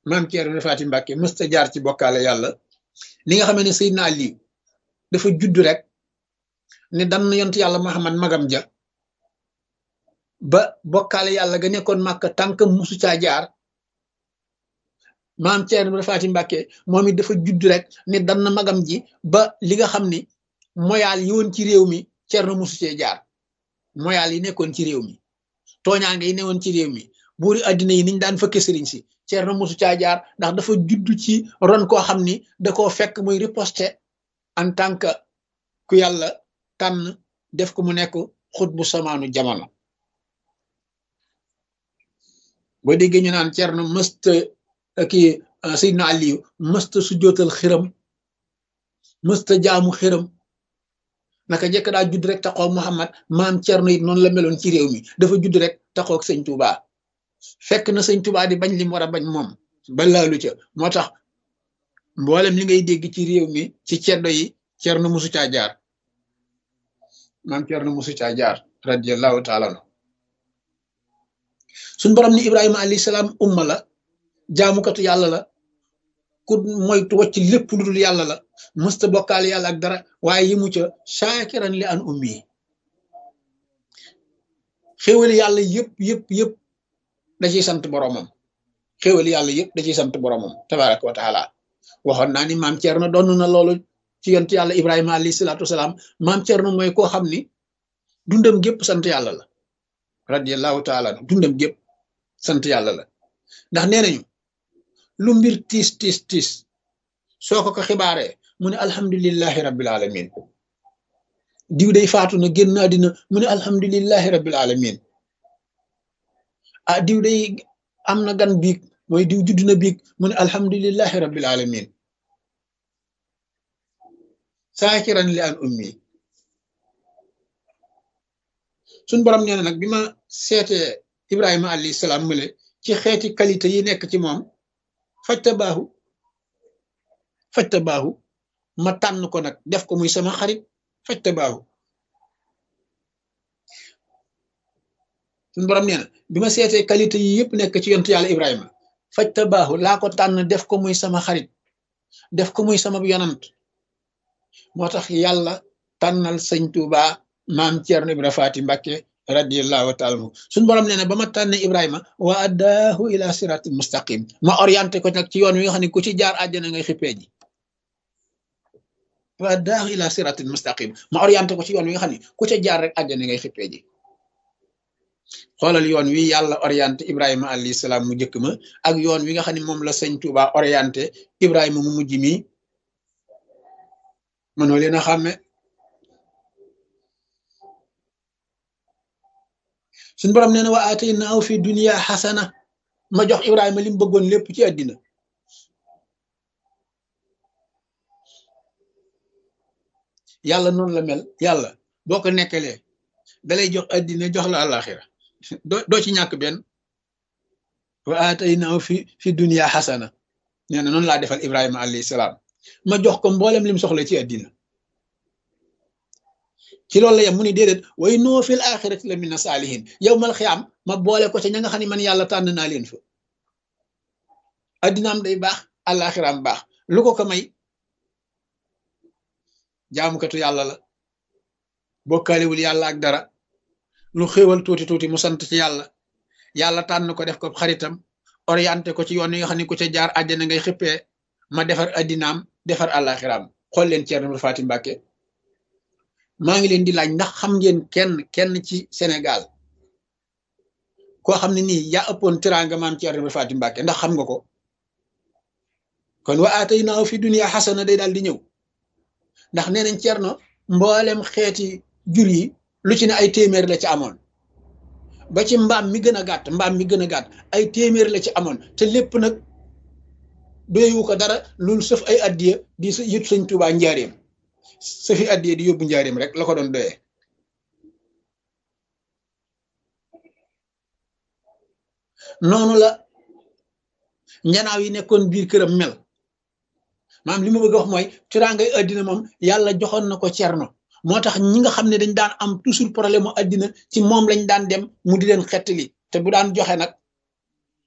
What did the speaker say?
maam Thierno Faati Mbàkke mësta jaar ci bokkaale yàlla li nga xamee ne Seydina Ali dafa judd rek ne dan yont yàlla Muhammad magam ja ba bokkaale yàlla ga nekkoon màkk tànk musu caa jaar maam Thierno Faati Mbàkke moom it dafa judd rek ne dan magam ji ba li nga xam ni moyaal yi woon ci réew mi Thierno musu cee jaar moyaal yi nekkoon ci réew mi tooñaange yi newoon ci réew mi buuri addina yi niñ daan fëkke sëriñ si Thierno musu caa jaar ndax dafa judd ci ron koo xam ni da koo fekk muy riposte en tant que ku yàlla tànn def ko mu nekk xut bu samaanu jamono boo déggee ñu naan Thierno mësta kii Seydina Aliyu mësta su jootal xiram mësta jaamu xiram naka jekk daa judd rek taxaw Muhammad maam Thierno it noonu la meloon ci réew mi dafa judd rek taxaw ak sëñ Touba fekk na sëñ Touba di bañ lim war a bañ moom ba laalu ca moo tax mboolem li ngay dégg ci réew mi ci ceddo yi Thierno musu caa jaar maam Thierno musu caa jaar radiyallahu taala anhu suñ borom ni Ibrahima alayhi salaam umma la jaamukatu yàlla la ku moytu wacc lépp lu dul yàlla la mësta bokkaale yàlla ak dara waaye yi mu ca shaakiran li an ummi xéwali yàlla yëpp yëpp yëpp da ciy sant boromam xéwali yàlla yëpp da ciy sant boromam tabaraka wa taala waxoon naa ni maam Thierno doon na loolu ci yonent yàlla Ibrahima alayhi salaatu wasalaam maam Thierno mooy koo xam ni dundam gépp sant yàlla la radiyallahu taala dundam gépp sant yàlla la ndax nee nañu lu mbir tiis tiis tiis soo ko ko xibaaree mu ne alhamdulillahi rabbil alamin diw day faatu na génn àddina mu ne alhamdulillahi rabbil alamin ah diw day am na gan biig mooy diw judd na biig mu ne alhamdulillahi rabbil alamin saakiran li an ummi suñ borom nee na nag bi ma seetee Ibrahima alayhi salaam mële ci xeeti qualité yi nekk ci moom fajta baaxu fajta baaxu ma tànn ko nag def ko muy sama xarit fajta baaxu suñ borom nee na bi ma seetee qualité yi yëpp nekk ci yontu yàlla Ibrahima fajta baaxu laa ko tànn def ko muy sama xarit def ko muy sama yonant moo tax yàlla tànnal sëñ Tuuba maam Ceerno Ibra Faati Mbàkke radiyallahu taala anhu suñ borom nee na ba ma tànne Ibrahima wa addaahu ila siratil mustaqim ma orienté ko nag ci yoon wi nga xam ne ku ci jaar àjjana ngay xippee ji wa addaahu ila siratil mustaqim ma orienté ko ci yoon wi nga xam ne ku ca jaar rek àjjana ngay xippee ji xoolal yoon wi yàlla orienté Ibrahima alayhi salaam mu njëkk ma ak yoon wi nga xam ne moom la sëñ Tuuba orienté Ibrahima mu mujj mi mënoo leen a xàmme suñ borom nee na wa ataynaahu fi dunya xasana ma jox Ibrahima li mu bëggoon lépp ci àddina yàlla noonu la mel yàlla boo ko nekkalee dalay jox àddina jox la àllaaxira doo doo ci ñàkk benn wa ataynaahu fi fi dunya xasana nee na noonu laa defal Ibrahima alayhi salaam ma jox ko mboolem lim soxla ci àddina ci loolu la yem mu ni déedéet way noo fil axirati la mina saalihin yow mal xiyaam ma boole ko ca ña nga xam ne man yàlla tànn naa leen fa addinaam day baax àllaaxiraam baax lu ko ko may jaamukatu yàlla la bokkaalewul yàlla ak dara lu xéewal tuuti tuuti mu sant ci yàlla yàlla tànn ko def ko xaritam orienté ko ci yoon yi nga xam ne ku ca jaar àjjana ngay xippee ma defar addinaam defar àllaaxiraam xool leen Ceerno Faati Mbàkke maa ngi leen di laaj ndax xam ngeen kenn kenn ci Sénégal koo xam ne nii yaa ëppoon teraanga maam Ceerno Faati Mbàkke ndax xam nga ko kon wa aataynaahu fi dunya xasana day daal di ñëw ndax nee nañ Ceerno mboolem xeeti jur yi lu ci ne ay téeméer la ci amoon ba ci mbaam mi gën a gàtt mbaam mi gën a gàtt ay téeméer la ci amoon te lépp nag doyewu ko dara loolu sëf ay addiya di yët sëñ Tuubaa njaareem sëfi addiya di yóbbu njaareem rek la ko doon doyee noonu la njanaaw yi nekkoon biir këram mel maam li ma bëgg a wax mooy tiraangay addina moom yàlla joxoon na ko cerno moo tax ñi nga xam ne dañ daan am toujours problème mu addina ci moom lañ daan dem mu di leen xettali te bu daan joxe nag